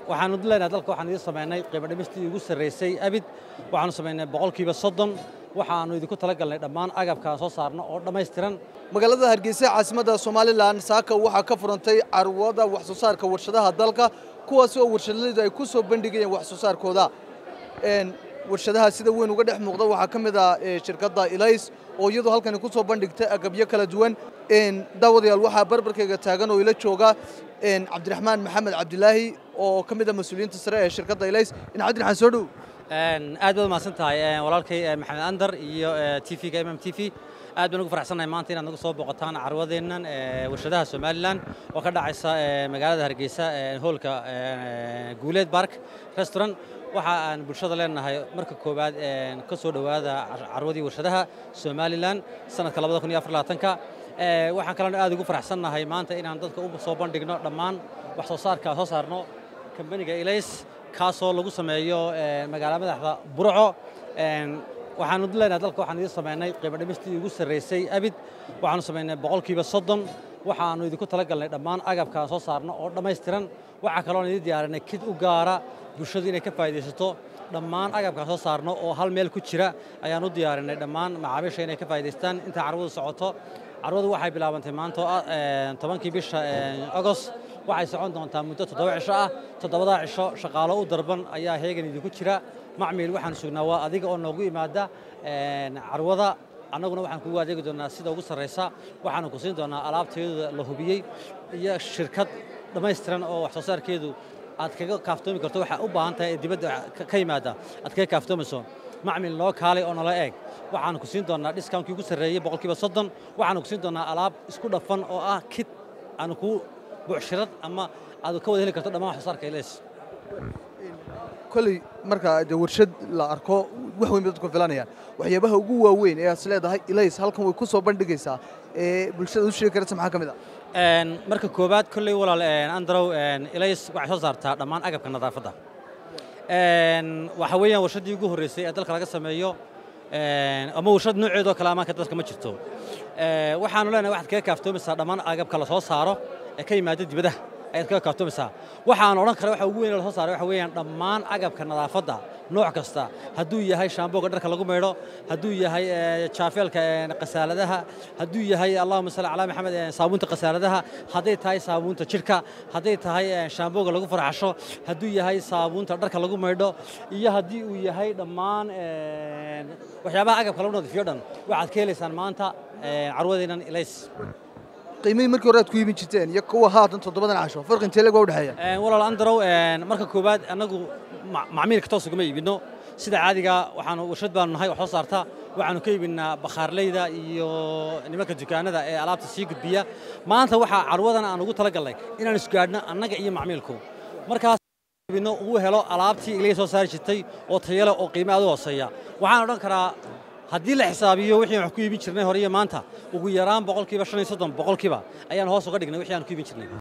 waxaanu leenahay dalka waxaan idin samaynay qiimo dhimistii ugu sarraysay abid waxaanu samaynay boqolkiiba soddon waxaannu idinku talagalnay dhammaan agabkaan soo saarno oo dhammaystiran magaalada hargeysa caasimadda somalilan saaka waxaa ka furantay carwada wax soo saarka warshadaha dalka kuwaasi oo warshadaleydu ay ku soo bandhigayeen wax soo saarkooda warshadaha sida weyn uga dhex muuqda waxaa ka mid ah shirkadda ilays oo iyadoo halkani ku soo bandhigtay agabyo kala duwan daawadayaal waxaa barbarkayga taagan oo ila jooga cabdiraxmaan maxamed cabdilaahi oo ka mid ah mas-uuliyiinta sare ee shirkadda ilays in cabdiraxmaan soo dhow aad baad mahadsan tahay walaalkay maxamed andar iyo t v-ga mm t v aad baan ugu faraxsannahay maanta inaad nagu soo booqataan carwadeennan warshadaha somalilan oo ka dhacaysa magaalada hargeysa hoolka guuleed bark restaurant waxa aan bulshada leenahay marka koowaad ka soo dhowaada carwadii warshadaha somalilan sanadka ka waxaan kalena aad ugu faraxsannahay maanta inaan dadka u soo bandhigno dhammaan wax soo saarka soo saarno kambaniga ilays kaasoo lagu sameeyo magaala madaxda burco waxaanu leenahay dalka waxaan idin samaynay qiimo dhimistii ugu sarraysay abid waxaanu samaynay boqolkiiba soddon waxaannu idinku talagalnay dhammaan agabkaan soo saarno oo dhammaystiran waxaa kaloon idin diyaarinay kid u gaara bulshadu inay ka faa'iidaysato dhammaan agabkaan soo saarno oo hal meel ku jira ayaan u diyaarinay dhammaan macaamiisha inay ka faa'iidaystaan inta carwadu socoto carwadu waxay bilaabantay maanta tobankii bisha agost waxay socon doontaa muddo toddoba cisho ah toddobadaa cisho shaqaalo u darban ayaa heegan idinku jira macmiil waxaan sugnaa waa adiga oo noogu yimaada carwada annaguna waxaan kugu adeegi doonaa sida ugu sarraysa waxaanu ku siin doonaa alaabteedu la hubiyey iyo shirkad dhammaystiran oo wax soo saarkeedu aad kaga kaaftoomi karto waxaa u baahan tahay ee dibadda ka yimaada aad kaga kaaftoomayso macmil noo kaalay oo nala eeg waxaanu ku siin doonaa dhiskaankii ugu sarreeyey boqolkiiba soddon waxaanu ku siin doonaa alaab isku dhafan oo ah kid aanu kuu buucshirad ama aad ka wada heli karto dhammaan wax soo saarka ilays koley marka de warshad la arko wax weyn bay dadku filanayaan waxyaabaha ugu waaweyn ee aad is leedahay ilays halkan way ku soo bandhigaysaa ee bulshada u sheegi karaysa maxaa ka mid ah marka koowaad kolley walaal androw ilays waxay soo saartaa dhammaan agabka nadaafadda waxa weeyaan warshaddii ugu horreysay ee dalka laga sameeyo ama warshad nooceedoo kale amaanka dadka ma jirto waxaanu leenahay waxaad kaga kaaftoomaysaa dhammaan agabka la soo saaro ee ka yimaada dibadaha ayaad kaga kaaftoomaysaa waxaan odhan kara waxa ugu weyn la soo saaray waxa weeyaan dhammaan agabka nadaafadda nooc kasta hadduu yahay shaambooga dharka lagu maydho hadduu yahay jaafeelka qasaaladaha hadduu yahay allahuma salli calaa maxamed saabuunta qasaaladaha hadday tahay saabuunta jidhka hadday tahay shaambooga lagu farxasho hadduu yahay saabuunta dharka lagu maydho iyo haddii uu yahay dhammaan waxyaabaha agabka lagu nadiifiyo dhan waxaad ka helaysaan maanta carwadeennan ilays qiimihii markii hore aad ku iibin jirteen iyo kuwa haatan toddobadan casho farqi intee leg waa u dhexeeya walaal andarow marka koowaad annagu macmiilka toos ugama iibinno sida caadiga waxaanu warshad baanu nahay wax soo saarta waxaanu ka iibinnaa bakhaarleyda iyo nimanka dukaanada ee alaabta sii gudbiya maanta waxaa carwadan aan ugu talagalnay inaan isgaadhno annaga iyo macmiilku markaas iibinno ugu helo alaabtii ilaga soo saari jirtay oo tayale oo qiime aad u hooseeya waxaan odhan karaa haddii la xisaabiyo wixii wax ku iibin jirnay hore iyo maanta ugu yaraan boqolkiiba shan iyo soddon boqolkiiba ayaan hoos uga dhignay wixii aan ku iibin jirnay